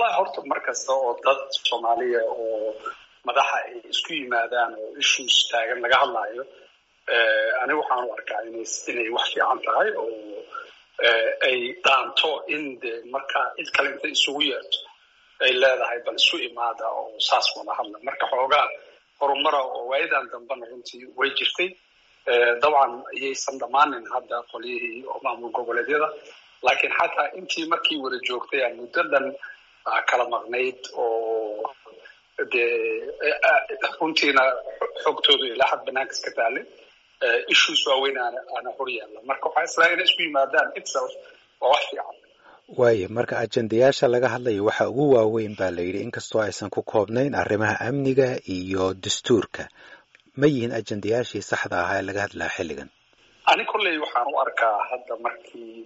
wallahi horta mar kasta oo dad soomaaliya oo madaxa ay isku yimaadaan oo issues taagan laga hadlaayo aniga waxaan u arkaa inay wax fiican tahay oo ay dhaanto in de markaa cid kale inta isugu yeerto ay leedahay bal isu imaada oo saas wada hadla marka xoogaa horumara oo waayadan dambena runtii way jirtay dabcan ayaysan dhammaanin hadda qolyihii oo maamul goboleedyada laakiin xataa intii markii wada joogtay aan muddo dhan kala maqnayd oo dee runtiina xogtooda ilaa xad banaanka iska taalay issues waaweyn aana aana hor yaalla marka waxaa islaa inay isku yimaadaan itself waa wax fiican waayo marka ajendayaasha laga hadlayo waxa ugu waaweyn baa la yidhi inkastoo aysan ku koobnayn arrimaha amniga iyo dastuurka ma yihiin ajendayaashii saxda ahaa ee laga hadlaa xilligan ani kolley waxaan u arkaa hadda markii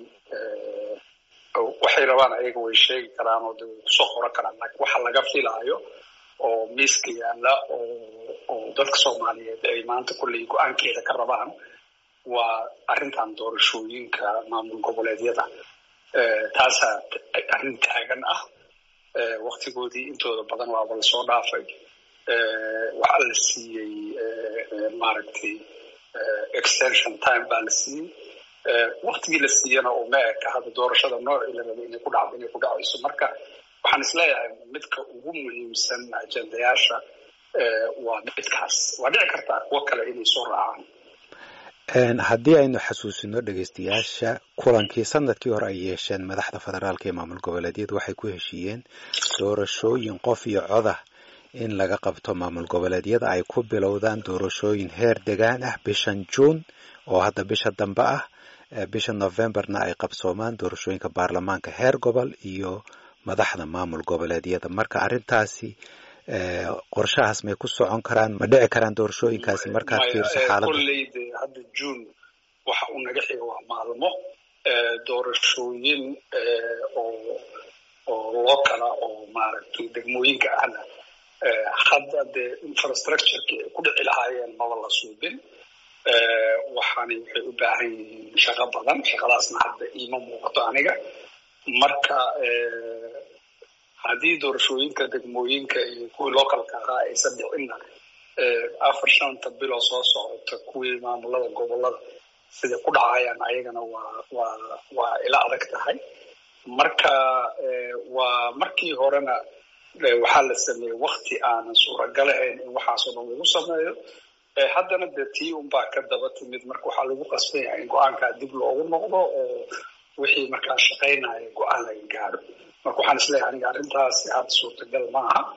waxay rabaan ayaga way sheegi karaan oo de way kusoo qoran karaan laakiin waxa laga filaayo oo miiska yaalla oo oo dadka soomaaliyeed ay maanta kolley go-aankeeda ka rabaan waa arrintan doorashooyinka maamul goboleedyada taasaa arrin taagan ah waktigoodii intooda badan waaba lasoo dhaafay waxaa la siiyey maaragtay extension time baa la siiyey waktigii la siiyana oo ma eka hadda doorashada noocii la rabay inay ku dhacdo inay ku dhacayso marka waxaan isleeyahay midka ugu muhiimsan ajendayaasha waa midkaas waa dhici kartaa kuwo kale inay soo raacaan haddii aynu xasuusino dhegeystayaasha kulankii sanadkii hore ay yeesheen madaxda federaalka ee maamul goboleedyadu waxay ku heshiiyeen doorashooyin qof iyo codah in laga qabto maamul goboleedyada ay ku bilowdaan doorashooyin heer degaan ah bishan juun oo hadda bisha dambe ah bisha novemberna ay qabsoomaan doorashooyinka baarlamaanka heer gobol iyo madaxda maamul goboleedyada marka arrintaasi qorshahaas may ku socon karaan ma dhici karaan doorashooyinkaasi markaad fiirso xaaladda kolleyde hadda juun waxa uu naga xiga waa maalmo doorashooyin oo oo loo kala oo maaragtay degmooyinka ahna hadda dee infrastructureki ay ku dhici lahaayeen maba la suubin waxaani waxay u baahan yihiin shaqo badan shaqadaasna hadda iima muuqato aniga marka haddii doorashooyinka degmooyinka iyo kuwii localka ahaa aysan dhicinna afar shanta biloo soo socota kuwii maamulada gobolada siday ku dhacayaan ayagana waa waa waa ila adag tahay marka waa markii horena waxaa la sameeyey wakti aanan suuragal ahayn in waxaasoo dhan lagu sameeyo haddana dee tii unbaa ka daba timid marka waxaa lagu qasban yahay in go-aankaa dib loogu noqdo oo wixii markaa shaqaynaya go-aan laga gaadho marka waxaan isleeyahay aniga arrintaasi hadda suurtagal ma aha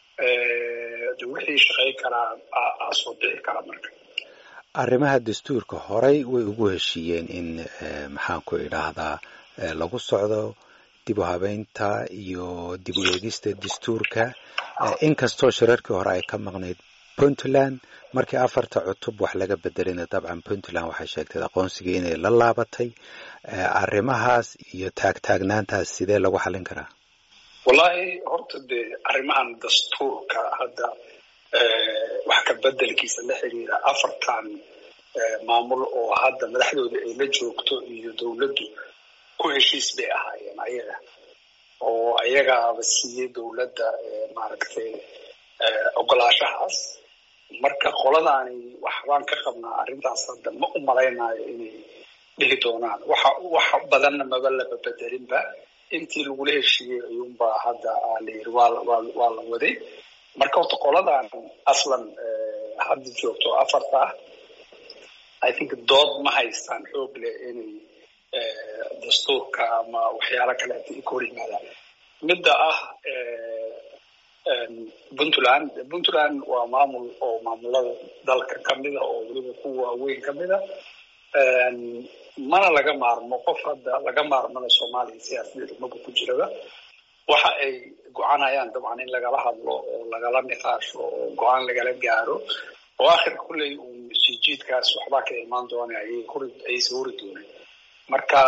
de wixii shaqayn karaa aa soo dhici kara marka arrimaha dastuurka horey way ugu heshiiyeen in maxaan ku idhaahdaa lagu socdo dib u habeynta iyo dib u eegista dastuurka inkastoo shirarkii hore ay ka maqnayd puntland markii afarta cutub wax laga bedelina dabcan puntland waxay sheegtay aqoonsigii inay la laabatay arrimahaas iyo taagtaagnaantaas sidee lagu xallin karaa wallahi horta dee arrimahan dastuurka hadda wax ka bedelkiisa la xiriira afartan maamul oo hadda madaxdooda ay la joogto iyo dowladdu ku heshiis bay ahaayeen ayaga oo ayagaaba siiyey dowladda maaragtay ogolaashahaas marka qoladaani waxbaan ka qabnaa arrintaas hadda ma u malaynayo inay dhihi doonaan waxa wax badanna maba laba bedelinba intii lagula heshiiyey ayuunbaa hadda la yiri waa waa waa la waday marka horta qoladan aslan hadda joogto afarta ah i think dood ma haystaan xoog leh inay dastuurka ama waxyaalo kaleeta ay ka hor yimaadaan midda ah puntland puntland waa maamul oo maamulada dalka kamida oo weliba kuwa waaweyn kamida mana laga maarmo qof hadda laga maarmana soomaaliya siyaasadeeda maba ku jiraba waxa ay go-aanayaan dabcan in lagala hadlo oo lagala niqaasho oo go-aan lagala gaaro oo akhirka kulley uu sijiidkaas waxbaa ka imaan doona ayaysa hori doonin marka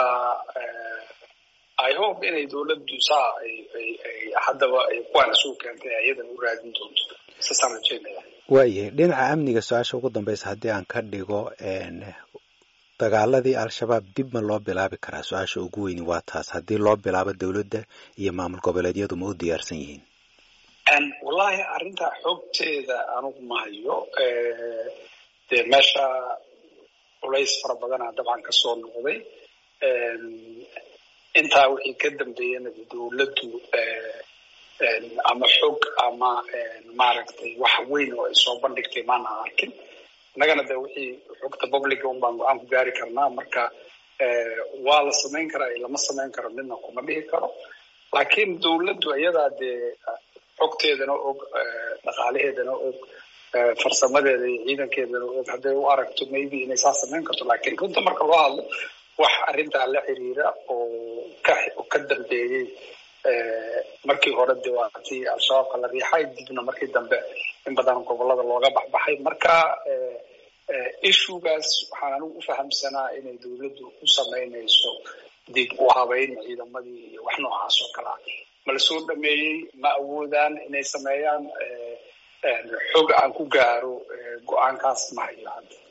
i hope inay dowladdu saa haddaba kuwaana soo keentay ayadan u raadin doonto saasaan rajeynaya waayahay dhinaca amniga su-aasha ugu dambeysa haddii aan ka dhigo dagaaladii al-shabaab dib ma loo bilaabi karaa su-aasha ugu weyni waa taas haddii loo bilaabo dowladda iyo maamul goboleedyadu ma u diyaarsan yihiin wallahi arrintaa xoogteeda anugu ma hayo dee meesha culays fara badanaa dabcan kasoo noqday intaa wixii ka dambeeyana dowladdu ama xog ama maaragtay wax weyn oo ay soo bandhigtay maana arkin innagana de wixii xogta publica un baan go-aan ku gaari karnaa marka waa la samayn karaa lama samayn karo midna kuma dhihi karo laakiin dowladdu iyadaa dee xogteedana og dhaqaalaheedana og farsamadeeda iyo ciidankeedana og hadday u aragto maybe inay saa samayn karto laakiin runta marka loo hadlo wax arrintaa la xiriira oo ka ka dambeeyey markii hore de waa tii al-shabaabka la riixay dibna markii dambe in badan gobolada looga baxbaxay marka ishugaas waxaan anigu u fahamsanaa inay dowladdu u samaynayso dib u habeyn ciidamadii iyo wax noocaas oo kale ah ma lasoo dhameeyey ma awoodaan inay sameeyaan xog aan ku gaaro go-aankaas ma hayo hadda